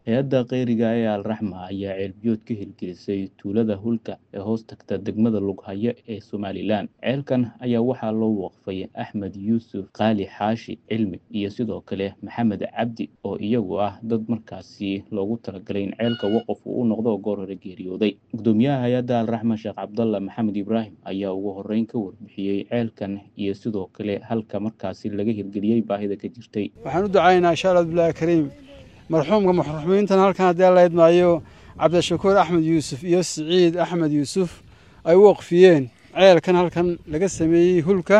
hay-adda kheyriga ee alraxma ayaa ceelbiyood ka hirgelisay tuulada hulka ee hoos tagta degmada lughaya ee somalilan ceelkan ayaa waxaa loo waqfay axmed yuusuf qaali xaashi cilmi iyo sidoo kale maxamed cabdi oo iyagu ah dad markaasi loogu talagalay in ceelka waqaf uu u noqdo oo goor hore geeriyooday gudoomiyaha hay-adda alraxma sheekh cabdalla maxamed ibraahim ayaa ugu horeyn ka warbixiyey ceelkan iyo sidoo kale halka markaasi laga hirgeliyey baahida ka jirtay waxaan u ducaynaa insha allah bilahi kariim marxuumka muxrumiintan halkan haddii alla idmaayo cabdishakuur axmed yuusuf iyo siciid axmed yuusuf ay u waqfiyeen ceelkan halkan laga sameeyey hulka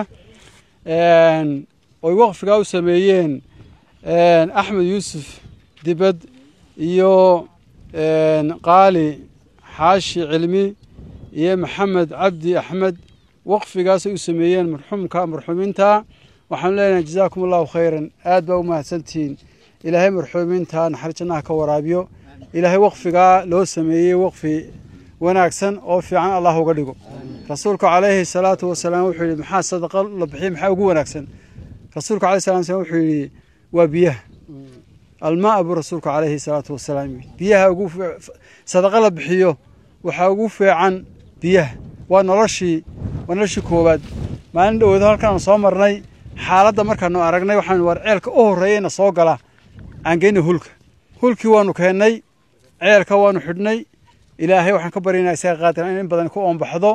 oy waqfigaa u sameeyeen axmed yuusuf dibad iyo qaali xaashi cilmi iyo maxamed cabdi axmed waqfigaasay u sameeyeen marxuumka marxuumiinta waxaanu leenahay jazaakum allahu khayran aad baa u mahadsantihiin ilaahay marxuumiinta naxariis jannaha ka waraabiyo ilaahay waqfigaa loo sameeyey waqfi wanaagsan oo fiican allah uga dhigo rasuulku calayhi salaatu wasalaam wuxuu yidhi maxaa sadaqa la bixiya maxaa ugu wanaagsan rasuulku alayhi salatu wasalaam wuxuu yidhi waa biyaha almaa buu rasuulku calayhi salaatu wasalaam yidhi biyaha ugu sadaqa la bixiyo waxaa ugu fiican biyaha waa noloshii waa noloshii koowaad maalin dhowoodo halkaan soo marnay xaaladda markaanu aragnay waxaanu war ceelka u horreeyeyna soo gala aan geyna hulka hulkii waanu keennay ceelka waanu xidhnay ilaahay waxaan ka baryaynaa isaga qaadiran in in badan ku oombaxdo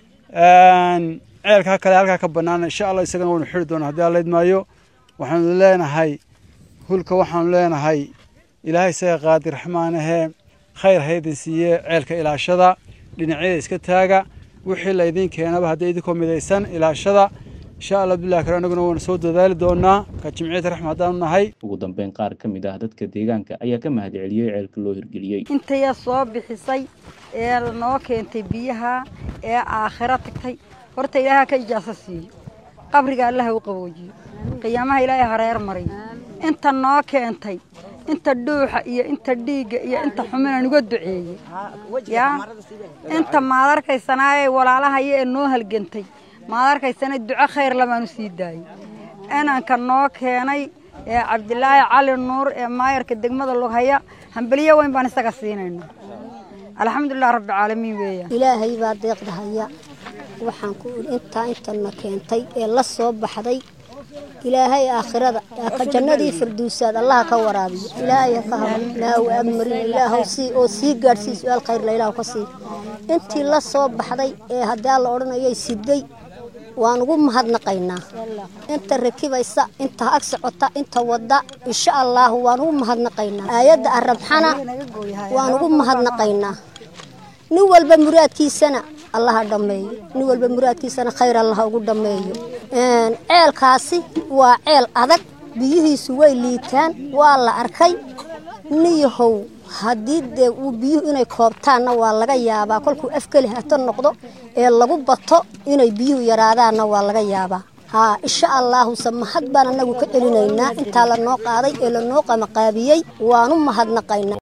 ceelkaa kale halkaa ka bannaan insha allah isagana waanu xidhi doonaa haddii alla idmaayo waxaanu leenahay hulka waxaanu leenahay ilaahay isaga qaadi raxmaanahee khayr haydin siiye ceelka ilaashada dhinacyada iska taaga wixii la idiin keenaba haddii idinkoo midaysan ilaashada insha allah bilahi kale anaguna waanu soo dadaali doonaa ka jimciyada raxma haddaanu nahay ugu dambeyn qaar ka mid ah dadka deegaanka ayaa ka mahad celiyey ceelka loo hirgeliyey intaya soo bixisay ee noo keentay biyaha ee aakhiro tagtay horta ilaaha ka ijaaso siiyo qabriga allaha u qaboojiyo qiyaamaha ilaahay hareer mariyo inta noo keentay inta dhuuxa iyo inta dhiigga iyo inta xumina nuga duceeyey yaa inta maad arkaysanaaye walaalahaya ee noo halgantay maad arkaysana duco khayr labaanu sii daayey inanka noo keenay ee cabdilaahi cali nuur ee maayarka degmada lughaya hambeliyo weyn baan isaga siinayna alxamdulilah rabbilcaalamiin weeyaan ilaahay baa deeqda haya waxaan ku intaa intana keentay ee la soo baxday ilaahay aakhirada ka jannadii firdowsaad allaha ka waraabiyo ilaahay ka habo ilaahu agmarin ilaahu sii oo sii gaadhsii su-aal khayr la ilaahu ka sii intii la soo baxday ee haddii alla odhanayay siday waan ugu mahadnaqaynaa inta rakibaysa inta ag socota inta wadda insha allaahu waan ugu mahadnaqaynaa aayadda arabxana waan ugu mahadnaqaynaa nin walba muraadkiisana allaha dhammeeyo nin walba muraadkiisana khayr allaha ugu dhammeeyo ceelkaasi waa ceel adag biyihiisu way liitaan waa la arkay niyahow haddii dee uu biyuhu inay koobtaanna waa laga yaabaa kolkuu afkeli hato noqdo ee lagu bato inay biyuhu yaraadaanna waa laga yaabaa haa insha allaahuse mahad baan annagu ka celinaynaa intaa lanoo qaaday ee lanoo qamaqaabiyey waanu mahadnaqaynaa